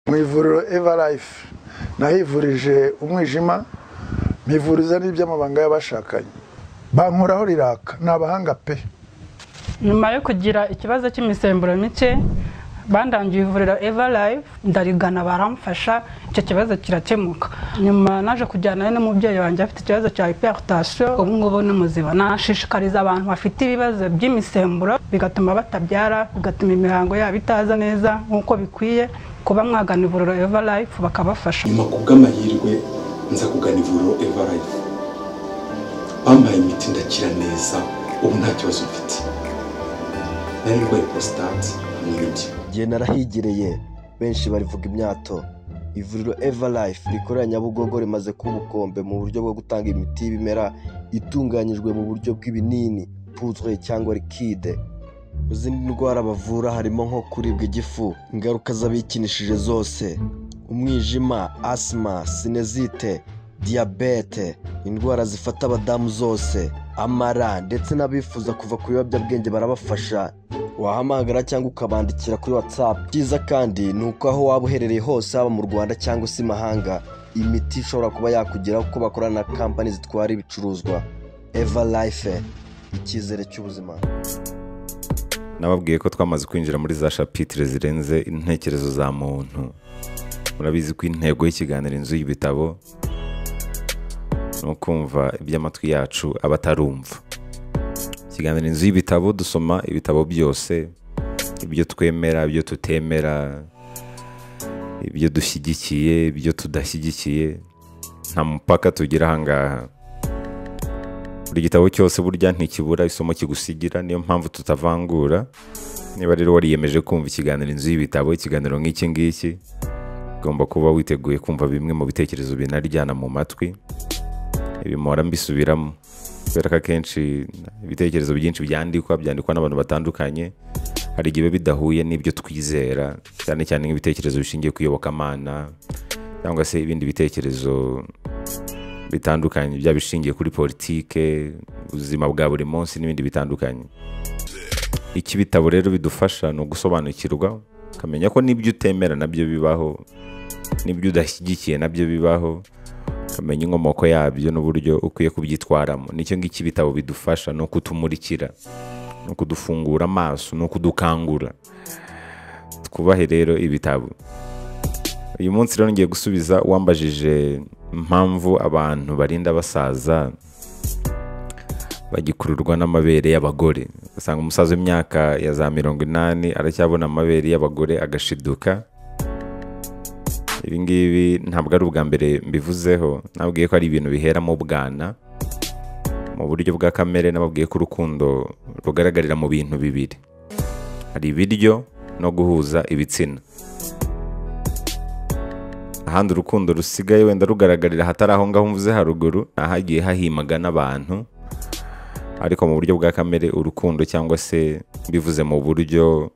mu ivuriro eva life nahivurije umwijima mpivuriza n'iby'amabanga y'abashakanye bankoraho riraka ni abahanga pe nyuma yo kugira ikibazo cy'imisemburo mike bandangiye ivuriro eva life ndarigana baramfasha icyo kibazo kirakemuka nyuma naje kujyanayo n'umubyeyi wanjye afite ikibazo cya hypertension ubu ngubu ni muzima nashishikariza abantu bafite ibibazo by'imisemburo bigatuma batabyara bigatuma imihango yabo itaza neza nk'uko bikwiye kuba mwagana ivuriro eva life bakabafasha nyuma ku bw'amahirwe nza kugana ivuriro eva life bampaye imiti ndakira neza ubu nta kibazo mfite nari ndwaye prostate hamwe n'ibyo igihe narahigereye benshi barivuga imyato ivuriro eva life rikorera nyabugogo rimaze kuba ubukombe mu buryo bwo gutanga imiti y'ibimera itunganyijwe mu buryo bw'ibinini puzwe cyangwa likide mu zindi ndwara bavura harimo nko kuribwa igifu ingaruka z'abikinishije zose umwijima asima sinezite diyabete indwara zifata abadamu zose amara ndetse n'abifuza kuva ku biyobyabwenge barabafasha wahamagara cyangwa ukabandikira kuri watsapu byiza kandi ni uko aho waba uherereye hose haba mu rwanda cyangwa se imahanga imiti ishobora kuba yakugeraho kuko bakorana na kampani zitwara ibicuruzwa eva life icyizere cy'ubuzima nababwiye ko twamaze kwinjira muri za shapitire zirenze intekerezo za muntu murabizi ko intego y'ikiganiro inzu y'ibitabo ni ukumva iby'amatwi yacu aba atarumva ikiganiro inzu y'ibitabo dusoma ibitabo byose ibyo twemera ibyo tutemera ibyo dushyigikiye ibyo tudashyigikiye nta mupaka tugira ahangaha buri gitabo cyose burya ntikibura isomo kigusigira niyo mpamvu tutavangura niba rero wariyemeje kumva ikiganiro inzu y'ibitabo ikiganiro nk'iki ngiki ugomba kuba witeguye kumva bimwe mu bitekerezo binaryana mu matwi ibi mpora mbisubiramo kubera ko akenshi ibitekerezo byinshi byandikwa byandikwa n'abantu batandukanye hari igihe biba bidahuye n'ibyo twizera cyane cyane nk'ibitekerezo bishingiye ku iyobokamana cyangwa se ibindi bitekerezo bitandukanye byaba bishingiye kuri politike ubuzima bwa buri munsi n'ibindi bitandukanye iki bitabo rero bidufasha ni ugusobanukirwa ukamenya ko n'ibyo utemera nabyo bibaho n'ibyo udashyigikiye nabyo bibaho ukamenya inkomoko yabyo n'uburyo ukwiye kubyitwaramo nicyo ngicyo ibitabo bidufasha ni ukutumurikira ni ukudufungura amaso ni ukudukangura twubahe rero ibitabo uyu munsi rero ngiye gusubiza wambajije impamvu abantu barinda basaza bagikururwa n'amabere y'abagore usanga umusaza w'imyaka ya za mirongo inani aracyabona amabere y'abagore agashiduka ibingibi ntabwo ari ubwa mbere mbivuzeho nababwiye ko ari ibintu biheramo ubwana mu buryo bwa kamere nababwiye ko urukundo rugaragarira mu bintu bibiri hari ibiryo no guhuza ibitsina ahandi urukundo rusigaye wenda rugaragarira ahatari aho ngaho mvuze haruguru ahagiye hahimaga n'abantu ariko mu buryo bwa kamere urukundo cyangwa se mbivuze mu buryo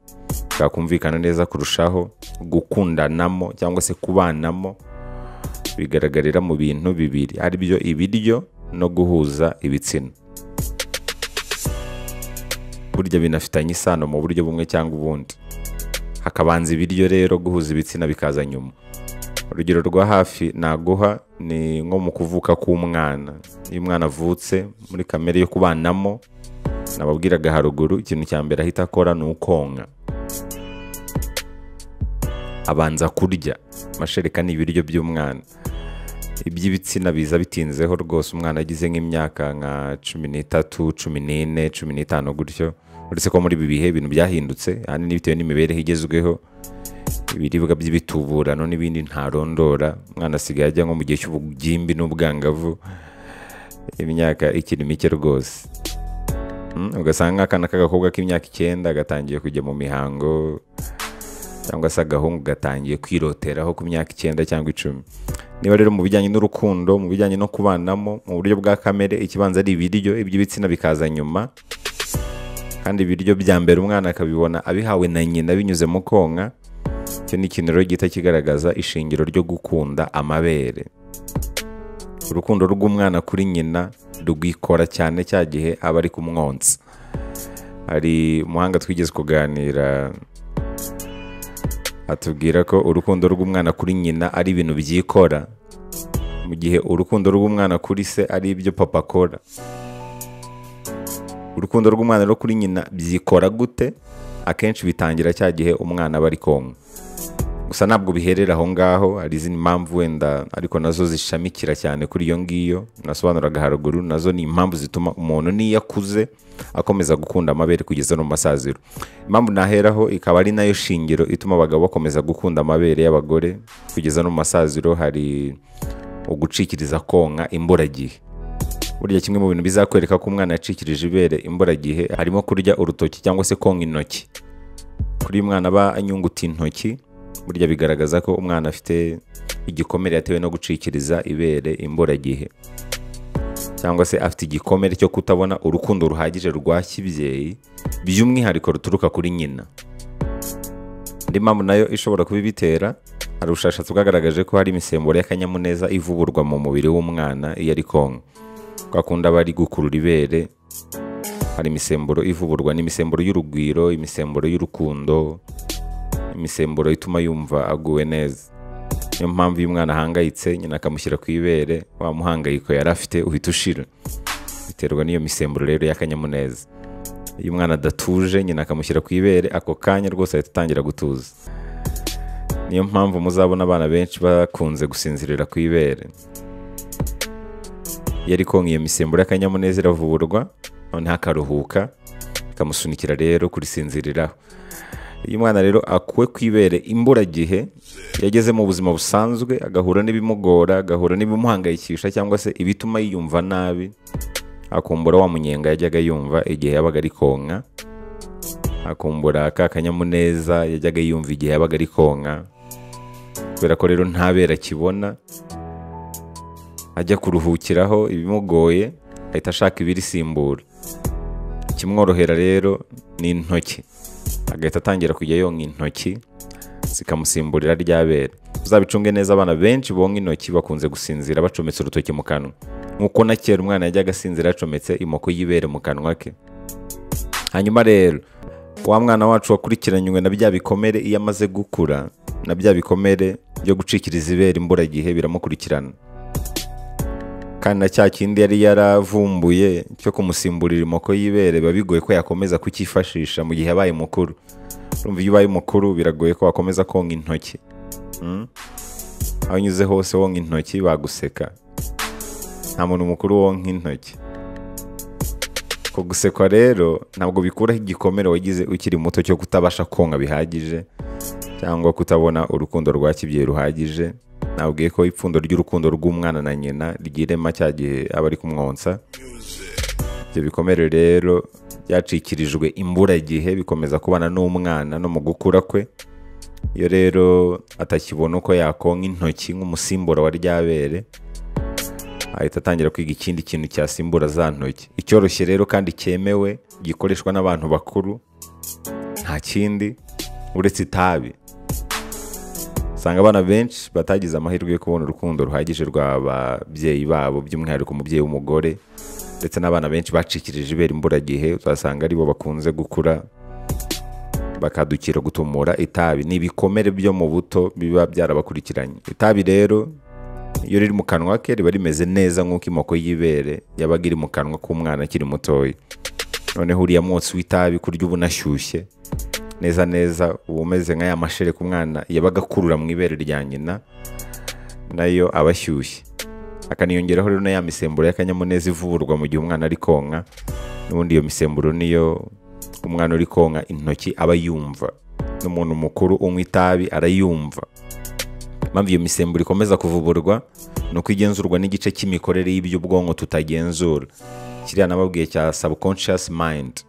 bwakumvikana neza kurushaho gukundanamo cyangwa se kubanamo bigaragarira mu bintu bibiri aribyo ibiryo no guhuza ibitsina burya binafitanye isano mu buryo bumwe cyangwa ubundi hakabanza ibiryo rero guhuza ibitsina bikaza nyuma urugero rwa hafi naguha ni nko mu kuvuka k'umwana iyo umwana avutse muri kamere yo kubanamo nababwiraga haruguru ikintu cya mbere ahita akora ni ukonka abanza kurya amashereka ni ibiryo by'umwana iby'ibitsina biza bitinzeho rwose umwana agize nk'imyaka nka cumi n'itatu cumi n'ine cumi n'itanu gutyo uretse ko muri ibi bihe ibintu byahindutse ahanini bitewe n'imibereho igezweho ibiribwa by'ibituburano n'ibindi ntarondora umwana asigaye ajya nko mu gihe cy'ubugimbi n'ubwangavu imyaka ikiri mike rwose ugasanga nk'akana k'agakobwa k'imyaka icyenda gatangiye kujya mu mihango cyangwa se agahungu gatangiye kwiroteraho ku myaka icyenda cyangwa icumi niba rero mu bijyanye n'urukundo mu bijyanye no kubanamo mu buryo bwa kamere ikibanza ari ibiryo iby'ibitsina bikaza nyuma kandi ibiryo bya mbere umwana akabibona abihawe na nyina binyuze mu konka icyo ni ikintu rero gihita kigaragaza ishingiro ryo gukunda amabere urukundo rw'umwana kuri nyina rwikora cyane cya gihe aba ari ku mwonsa hari umuhanga twigeze kuganira atubwira ko urukundo rw'umwana kuri nyina ari ibintu byikora mu gihe urukundo rw'umwana kuri se ari ibyo papa akora urukundo rw'umwana rwo kuri nyina byikora gute akenshi bitangira cya gihe umwana aba ari konka gusa ntabwo biherera aho ngaho hari izindi mpamvu wenda ariko nazo zishamikira cyane kuri iyo ngiyo nasobanuraga haruguru nazo ni impamvu zituma umuntu n'iyo akuze akomeza gukunda amabere kugeza no mu masaziro impamvu naheraho ikaba ari nayo shingiro ituma abagabo bakomeza gukunda amabere y'abagore kugeza no mu masaziro hari ugucikiriza konka imburagihe burya kimwe mu bintu bizakwereka ko umwana yacikirije ibere imburagihe harimo kurya urutoki cyangwa se konka intoki kuri uyu mwana aba anyunguta intoki burya bigaragaza ko umwana afite igikomere yatewe no gucikiriza ibere imburagihe cyangwa se afite igikomere cyo kutabona urukundo ruhagije rwa kibyeyi by'umwihariko ruturuka kuri nyina indi mpamvu nayo ishobora kuba ibitera hari ubushakashatsi bwagaragaje ko hari imisemburo y'akanyamuneza ivuburwa mu mubiri w'umwana iyo ari konka kwa kundi aba ari gukurura ibere hari imisemburo ivuburwa ni imisemburo y'urugwiro imisemburo y'urukundo imisemburo ituma yumva aguwe neza niyo mpamvu iyo umwana ahangayitse nyina akamushyira ku ibere wa muhangayiko yari afite uhita ushira biterwa n'iyo misemburo rero y'akanyamuneza iyo umwana adatuje nyina akamushyira ku ibere ako kanya rwose ahita atangira gutuza niyo mpamvu muzabona abana benshi bakunze gusinzirira ku ibere iyo ari konka iyo misemburo y'akanyamuneza iravurwa noneho akaruhuka ikamusunikira rero kurisinziriraho iyo umwana rero akuwe ku ibere imburagihe yageze mu buzima busanzwe agahura n'ibimugora agahura n'ibimuhangayikisha cyangwa se ibituma yiyumva nabi akumbura wa munyenga yajyaga yumva igihe yabaga ari konka akumbura ka kanyamuneza yajyaga yumva igihe yabaga ari konka kubera ko rero ntabera akibona ajya kuruhukiraho ibimugoye ahita ashaka ibirisimbura ikimworohera rero ni intoki agahita atangira kujya yonka intoki zikamusimburira ryabera uzabicunge neza abana benshi bonka intoki bakunze gusinzira bacometse urutoki mu kanwa nk'uko na kera umwana yajyaga asinzira yacometse imoko y'ibere mu kanwa ke hanyuma rero wa mwana wacu wakurikiranywe na bya bikomere iyo amaze gukura na bya bikomere byo gucikiriza ibere imburagihe biramukurikirana kandi na cya kindi yari yaravumbuye cyo kumusimburira imoko y'ibere biba bigoye ko yakomeza kukifashisha mu gihe abaye mukuru urumva iyo ubaye mukuru biragoye ko wakomeza konka intoki Mm? aho unyuze hose wonka intoki baguseka nta muntu mukuru wonka intoki ko gusekwa rero ntabwo bikuraho igikomere wagize ukiri muto cyo kutabasha konka bihagije cyangwa kutabona urukundo rwa kibyeyi ruhagije nabwiye ko ipfundo ry'urukundo rw'umwana na nyina ryirema cya gihe aba ari kumwonsa ibyo bikomere rero byacikirijwe imburagihe bikomeza kubana n'umwana no mu gukura kwe iyo rero atakibona uko yakonka intoki nk'umusimbura wa ryabere ahita atangira kwiga ikindi kintu cyasimbura za ntoki icyoroshye rero kandi cyemewe gikoreshwa n'abantu bakuru nta kindi uretse itabi usanga abana benshi batagize amahirwe yo kubona urukundo ruhagije rw'ababyeyi babo by'umwihariko umubyeyi w'umugore ndetse n'abana benshi bacikirije ibera imburagihe uzasanga aribo bakunze gukura bakadukira gutumura itabi ni ibikomere byo mu buto biba byarabakurikiranye itabi rero iyo riri mu kanwa ke riba rimeze neza nk'uko imoko y'ibere yabaga iri mu kanwa k'umwana akiri mutoya noneho uriya mwotsi w'itabi kurya uba unashyushye neza neza uba umeze nka ya mashere ku mwana yabaga akurura mu ibere rya nyina nayo aba ashyushye akaniyongeraho rero na ya misemburo y'akanyamuneza ivurwa mu gihe umwana ari konka n'ubundi iyo misemburo niyo umwana uri konka intoki aba yumva n'umuntu mukuru unywa itabi arayumva impamvu iyo misemburo ikomeza kuvuburwa ni uko igenzurwa n'igice cy'imikorere y'iby'ubwonko tutagenzura kiriya nababwiye cya subconscious mind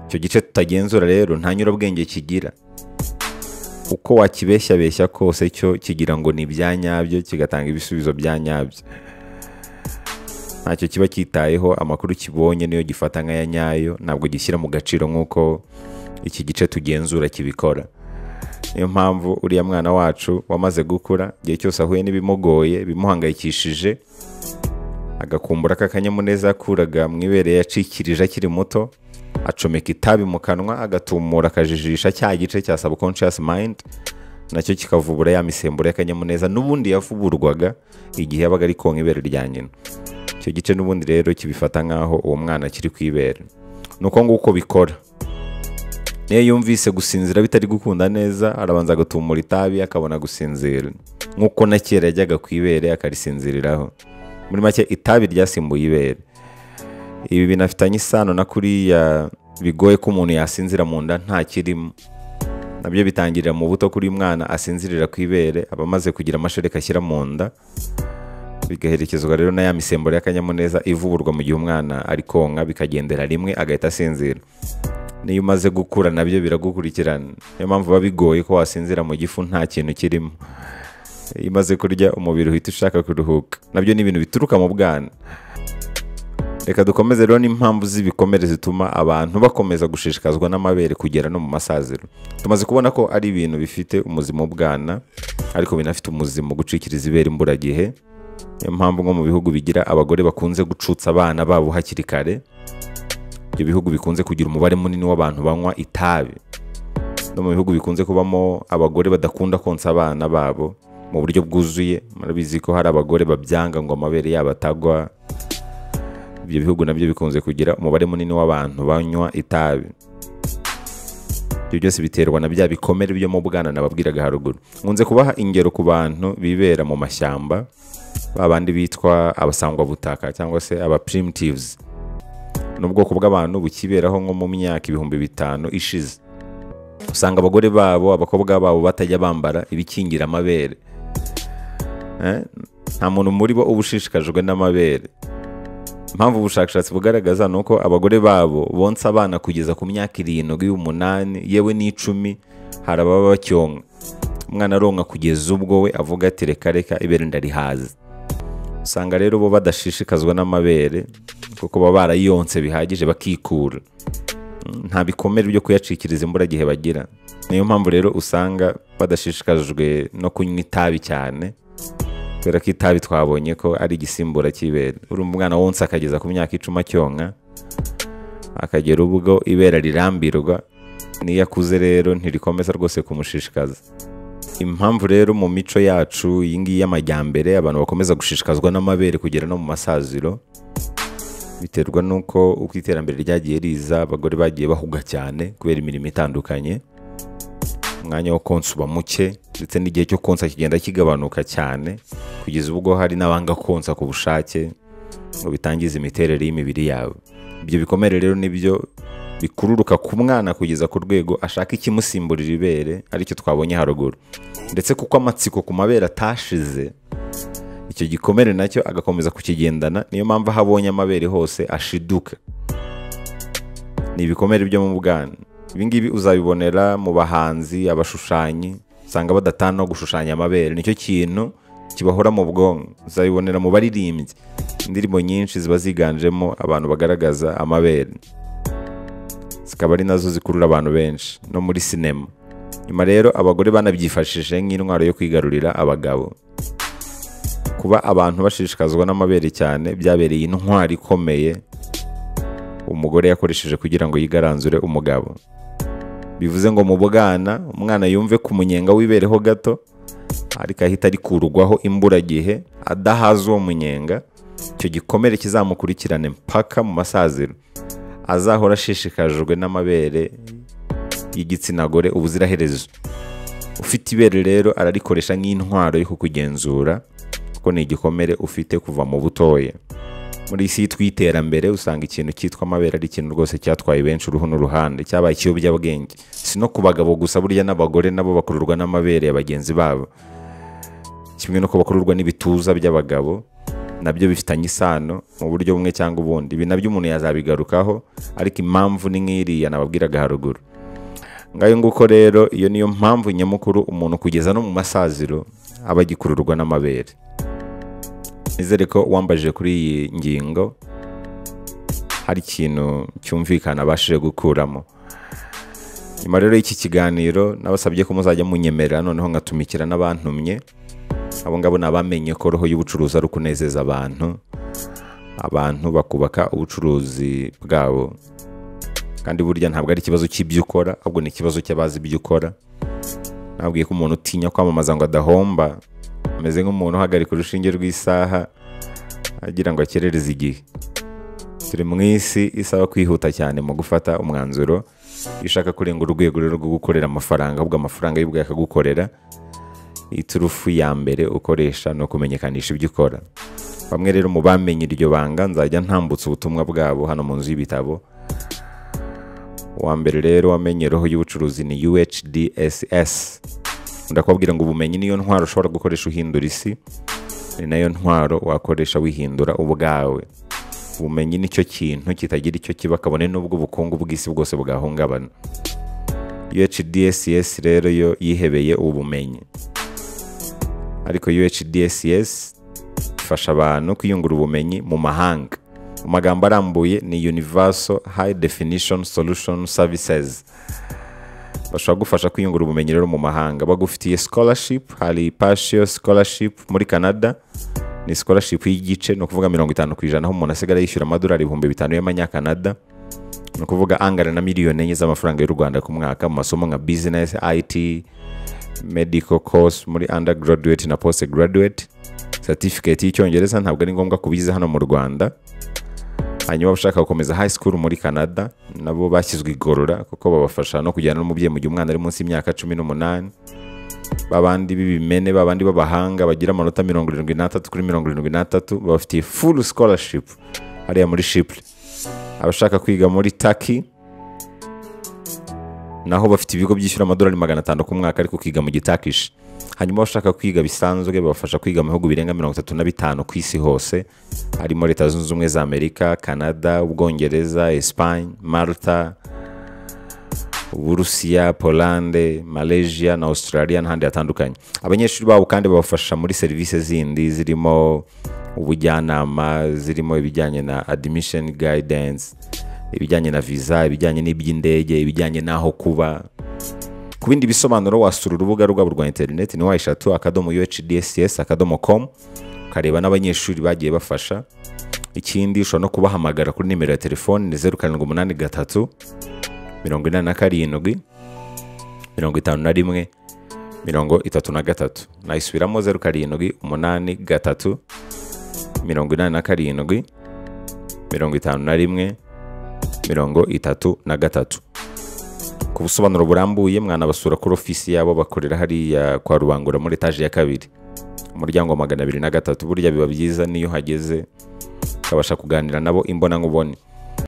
icyo gice tutagenzura rero nta nyurabwenge kigira uko wakibeshyabeshya kose cyo kigira ngo ni ibya nyabyo kigatanga ibisubizo bya nyabyo ntacyo kiba cyitayeho amakuru kibonye niyo gifata nk'aya nyayo ntabwo gishyira mu gaciro nk'uko iki gice tugenzura kibikora niyo mpamvu uriya mwana wacu wamaze gukura igihe cyose ahuye n'ibimugoye bimuhangayikishije agakumbura k'akanyamuneza yakuraga mu ibere yacikirije akiri muto acomeka itabi mu kanwa agatumura akajijisha cya gice cya subconscious mind nacyo kikavubura ya misemburo y'akanyamuneza n'ubundi yavuburwaga igihe yabaga ari konka ibere rya nyina icyo gice n'ubundi rero kibifata nk'aho uwo mwana akiri ku ibere ni uko nguko bikora niyo yumvise gusinzira bitari gukunda neza arabanza agatumura itabi akabona gusinzira nk'uko na kera yajyaga ku ibere akarisinziriraho muri make itabi ryasimbuye ibere ibi binafitanye isano na kuriya bigoye ko umuntu yasinzira mu nda nta kirimo nabyo bitangirira mu buto kuri uyu mwana asinzirira ku ibere aba amaze kugira amashereka ashyira mu nda bigaherekezwa rero na ya misemburo y'akanyamuneza ivuburwa mu gihe umwana ari konka bikagendera rimwe agahita asinzira niyo umaze gukura nabyo biragukurikirana niyo mpamvu biba bigoye ko wasinzira mu gifu nta kintu kirimo iyo umaze kurya umubiri uhita ushaka kuruhuka nabyo ni ibintu bituruka mu bwana reka dukomeze rero n'impamvu z'ibikomere zituma abantu bakomeza gushishikazwa n'amabere kugera no mu masaziro tumaze kubona ko ari ibintu bifite umuzima w'ubwana ariko binafite umuzima wo gucikiriza ibere imburagihe niyo mpamvu nko mu bihugu bigira abagore bakunze gucutsa abana babo hakiri kare ibyo bihugu bikunze kugira umubare munini w'abantu banywa itabi no mu bihugu bikunze kubamo abagore badakunda konsa abana babo mu buryo bwuzuye murabizi ko hari abagore babyanga ngo amabere yabo atagwa ibyo bihugu nabyo bikunze kugira umubare munini w'abantu banywa itabi ibyo byose biterwa na bya bikomere byo mu bwana nababwiraga haruguru nkunze kubaha ingero ku bantu bibera mu mashyamba ba bandi bitwa abasangwabutaka cyangwa se aba primitives ni ubwoko bw'abantu bukiberaho nko mu myaka ibihumbi bitanu ishize usanga abagore babo abakobwa babo batajya bambara ibikingira amabere Eh, nta muntu muri bo uba ushishikajwe n'amabere impamvu ubushakashatsi bugaragaza ni uko abagore babo bonsa abana kugeza ku myaka irindwi umunani yewe n'icumi hari ababa bacyonka umwana aronka kugeza ubwo we avuga ati reka reka ibere ndarihaze usanga rero bo badashishikazwa n'amabere kuko baba barayonse bihagije bakikura Mm, nta bikomere byo kuyacikiriza imburagihe bagira niyo mpamvu rero usanga badashishikajwe no kunywa itabi cyane kubera ko itabi twabonye ko ari igisimbura cy'ibere urumva umwana wonsa akageza ku myaka icumi acyonka akagera ubwo ibera rirambirwa n'iyo akuze rero ntirikomeza rwose kumushishikaza impamvu rero mu mico yacu iyi ngiyi y'amajyambere abantu bakomeza gushishikazwa n'amabere kugera no mu masaziro biterwa n'uko uko iterambere ryagiye riza abagore bagiye bahuga cyane kubera imirimo itandukanye umwanya wo konsa uba muke ndetse n'igihe cyo konsa kigenda kigabanuka cyane kugeza ubwo hari n'abanga konsa ku bushake ngo bitangize imiterere y'imibiri yabo ibyo bikomere rero nibyo bikururuka ku mwana kugeza ku rwego ashaka ikimusimburira ibere aricyo twabonye haruguru ndetse kuko amatsiko ku mabere atashize icyo gikomere nacyo agakomeza kukigendana niyo mpamvu aho abonye amabere hose ashiduka ni ibikomere byo mu bwana ibingibi uzabibonera mu bahanzi abashushanyi usanga badatana no gushushanya amabere nicyo kintu kibahora mu bwonko uzabibonera mu baririmbyi indirimbo nyinshi ziba ziganjemo abantu bagaragaza amabere zikaba ari nazo zikurura abantu benshi no muri sinema nyuma rero abagore banabyifashishije nk'intwaro yo kwigarurira abagabo kuba abantu bashishikazwa n'amabere cyane byabereye intwaro ikomeye umugore yakoresheje kugira ngo yigaranzure umugabo bivuze ngo mu bwana umwana yumve ku munyenga w'ibereho gato ariko ahita arikurwaho imburagihe adahaza uwo munyenga icyo gikomere kizamukurikirane mpaka mu masaziro azahora ashishikajwe n'amabere y'igitsina gore ubuziraherezo ufite ibere rero ararikoresha nk'intwaro yo kukugenzura kuko ni igikomere ufite kuva mu butoya muri isi y'iterambere usanga ikintu cyitwa amabere ari ikintu rwose cyatwaye benshi uruhu n'uruhande cyabaye ikiyobyabwenge si no ku bagabo gusa burya n'abagore nabo bakururwa n'amabere ya bagenzi babo kimwe no bakururwa n'ibituza by'abagabo nabyo bifitanye isano mu buryo bumwe cyangwa ubundi ibi nabyo umuntu yazabigarukaho ariko impamvu ni nk'iriya nababwiraga haruguru ngayo nguko rero iyo niyo mpamvu nyamukuru umuntu kugeza no mu masaziro aba agikururwa n'amabere nizere ko wambajije kuri iyi ngingo hari ikintu cyumvikana abashije gukuramo nyuma rero y'iki kiganiro nabasabye ko muzajya munyemerera noneho ngatumikira n'abantumye abo ngabo ni abamenye ko roho y'ubucuruzi ari ukunezeza abantu abantu bakubaka ubucuruzi bwabo kandi burya ntabwo ari ikibazo cy'ibyo ukora ahubwo ni ikibazo cy'abazi ibyo ukora nabwiye ko umuntu utinya kwamamaza ngo adahomba ameze nk'umuntu uhagarika urushinge rw'isaha agira ngo akerereze igihe turi mu isi isaba kwihuta cyane mu gufata umwanzuro iyo ushaka kurenga urwego rero rwo gukorera amafaranga ahubwo amafaranga y'ubwayo akagukorera iturufu ya mbere ukoresha ni ukumenyekanisha ibyo ukora bamwe rero mu bamenye iryo banga nzajya ntambutsa ubutumwa bwabo hano mu nzu y'ibitabo uwa mbere rero wamenye roho y'ubucuruzi ni UHDSS ndakubwira ngo ubumenyi niyo ntwaro ushobora gukoresha uhindura isi ni nayo ntwaro wakoresha wihindura ubwawe ubumenyi nicyo kintu kitagira icyo kiba kabone n'ubwo ubukungu bw'isi bwose bwahungabana UHDSS rero yo yihebeye ubumenyi ariko UHDSS ifasha abantu kwiyungura ubumenyi mu mahanga mu magambo arambuye ni universal high definition solution services bashobora gufasha kwiyungura ubumenyi rero mu mahanga bagufitiye scholarship hari partial scholarship muri canada ni scholarship y'igice ni ukuvuga mirongo itanu ku ijana aho umuntu asigara yishyura amadolari ibihumbi bitanu y'amanyakanada ni ukuvuga angana na miliyoni enye z'amafaranga y'u rwanda ku mwaka mu masomo nka business it medical course muri undergraduate na postgraduate certificate y'icyongereza ntabwo ari ngombwa kubiza hano mu rwanda hanyuma abashaka gukomeza high school muri canada nabo bashyizwe igorora kuko babafasha no kujyana n'umubyeyi mu gihe umwana ari munsi y'imyaka cumi n'umunani babandi b'ibimene babandi b'abahanga bagira amanota mirongo irindwi n'atatu kuri mirongo irindwi n'atatu babafitiye full scholarship hariya muri shipley abashaka kwiga muri taki naho bafite ibigo byishyura amadolari magana atanu ku mwaka ariko ukiga mu gitakishi hanyuma abashaka kwiga bisanzwe babafasha kwiga mu bihugu birenga mirongo itatu na bitanu ku isi hose harimo leta zunze ubumwe za amerika canada ubwongereza espagne malta uburusiya polande malaysia na australia n'ahandi hatandukanye abanyeshuri babo kandi babafasha muri serivisi zindi zirimo ubujyanama zirimo ibijyanye na admission guidance ibijyanye na visa ibijyanye n'iby'indege ibijyanye n'aho kuba ku bindi bisobanuro wasura urubuga rwabo rwa interineti ni wayishatu akadomo uhds akadomo com ukareba n'abanyeshuri bagiye bafasha ikindi ushobora no kubahamagara kuri nimero ya telefoni ni zeru karindwi umunani gatatu mirongo inani na karindwi mirongo itanu na rimwe mirongo itatu na gatatu nayisubiramo zeru karindwi umunani gatatu mirongo inani na karindwi mirongo itanu na rimwe mirongo itatu na gatatu ku busobanuro burambuye mwanabasura kuri ofisi yabo bakorera hariya kwa rubangura muri etaje ya kabiri umuryango wa magana abiri na gatatu burya biba byiza niyo uhageze ukabasha kuganira nabo imbona nkubone